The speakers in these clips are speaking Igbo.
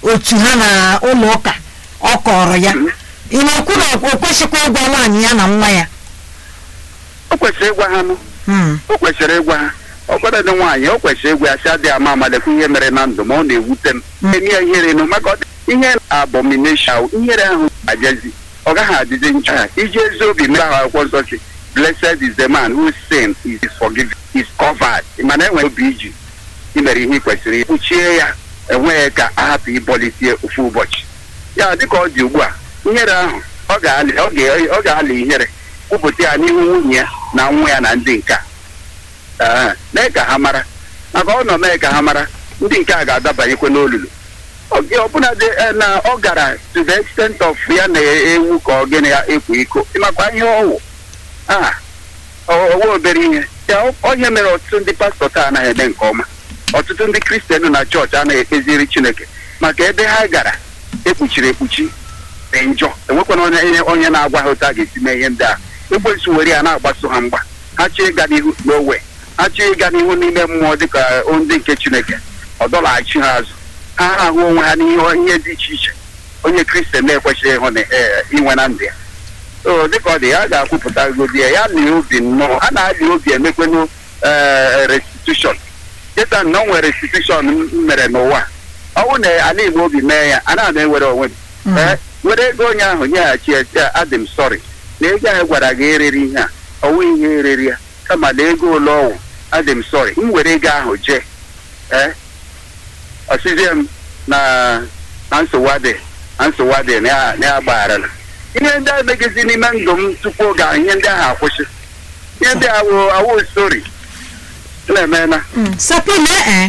otu ha na ụlọ ụka ọ kọrọ ya ị na-ekwu na o kwesịkwa ịgwa nwaanyị ya na nwa ya o kwesịrị ịgwa ha nụ Hmm. o kwesịrị ịgwa ha ọbara dị nwaanyị o kwesịrị ịgwa ya si adịghị ama amalekwa ihe mere na ndụ ma ọ na-ewute m eme ya ihere nụ maka ọ dị- ihe abomination ihere ahụ ajezi ọ gaghị adịzi ncha ha iji ezi obi mee ahụ akwụkwọ nsọ si blessed is the man whose sin is forgiven is covered mana enwere obi iji imere ihe ị kwesịrị kpuchie ya enweghị ka ahapụ ịbọlitie ofu ụbọchị ya dịka ọ dị ugbu a ihere ahụ ọ ga-alị ọ ga- ọ ga-alị ihere kwupụta ya n'ihu nwunye ya na nwa ya na ndị nke a Ee, mee ka ha mara maka ọ nọ mee ka ha mara ndị nke a ga-adabanyekwe n'olulu Ọ- ọbụna dị eh, na ọ gara to the extent of ya na-ewu ka ọ gịnị ya ekwo iko ịmakwa ihe ọwụ a owe obere ihe ya ọ- onye mere ọtụtụ ndị pastọ taa anaghị eme nke ọma ọtụtụ ndị kristian na chọọchị anaghị ekpeziri chineke maka ebe ha gara ekpuchiri ekpuchi dị njọ enwekwana onye ihe- onye na-agwa ha otu a ga-esi mee ihe ndị a ekwensu were ya na-agbaso ha mgba ha chọọ ịga n'ihu n'owe ha chọọ ịga n'ihu n'ime mmụọ dịka ndị nke chineke ọ dọlaghachi ha azụ ha ahụ onwe ha n'ihe ihe dị iche iche onye kristian na-ekwesịghị ịhụ na eh, inwe na ndụ ya o dịka ọ dị ya a ga-akwụpụta godi ya ya lie obi nnọọ a na-ali obi emekwenụ eh, restitution dịka na o nwere restitution m mere n'ụwa ọ bụrụ na ala igbo obi mee ya a na-ama ewere onwe m Mm. ee were ego onye ahụ nyeghachi ya sị ya, adị m sọrị na ego ahụ gwara gị eriri ihe a ọ nweghị ihe eriri ya kama na ego ole ọwụ adị m sọrị m were ego ahụ jee ee ọsịzie m na na nsogbu adị na nsogbu adị na ya na ya gbagharala ihe ndị a megizi n'ime ndụ m tupu oge ahụ ihe ndị ahụ akwụsị ihe ndị awụ awụ stori na-emena Hmm. sapina ee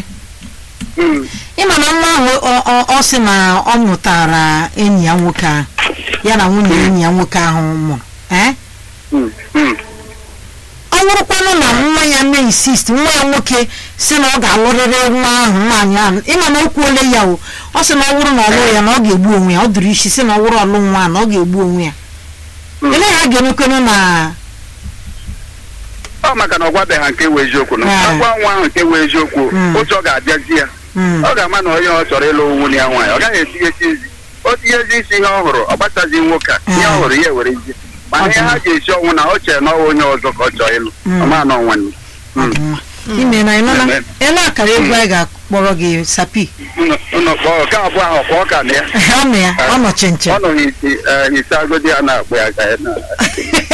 Mm. ịma na nwa ahụ ọ- ọ- ọ sị na ọ mụtara enyi ya nwoke ahụ ya na nwunye enyi ya nwoke ahụ mụrụ ee Mm. Mm. ọ bụrụkwanụ na nwa ya na-insist nwa ya nwoke si na ọ ga-alụrịrị nwa ahụ nwaanyị ahụ ịma na o kwuole ya o ọ sị na ọ bụrụ na ọ lụrụ ya na ọ ga-egbu onwe ya ọ dụrụ isi si na ọ bụrụ ọlụ nwa na ọ ga-egbu onwe ya Mm. ele ha ga-emekwanụ na ọ maka na ọ gwabeghị ha nke wụ eziokwu na Ah. agwa nwa ahụ nke wụ eziokwu Mm. otu ọ ga-abịazi ya Mm. ọ ga-ama na onye ọ chọrọ ịlụ nwunye ya nwaanyị ọ gaghị etinyesi ezi o tinyezi isi ihe ọ hụrụ ọ gbasazi nwoke a ihe ọ hụrụ ya ewere ezi mana ihe ha ga-esi ọnwụ na ọ chere na ọ bụ onye ọzọ ka ọ chọrọ ịlụ Mm. ọma na ọnwanne Ọdịmma. ime na ịnụla Eme. ele akara egwu anyị ga-akpọrọ gị sapi ụnụ kpọọ nke abụọ ahụ kwa ọka na ya ọ nọ ya ọ nọ chinchin ọ nọ n'isi eh, isi agodi a na-akpụ ya ka ya na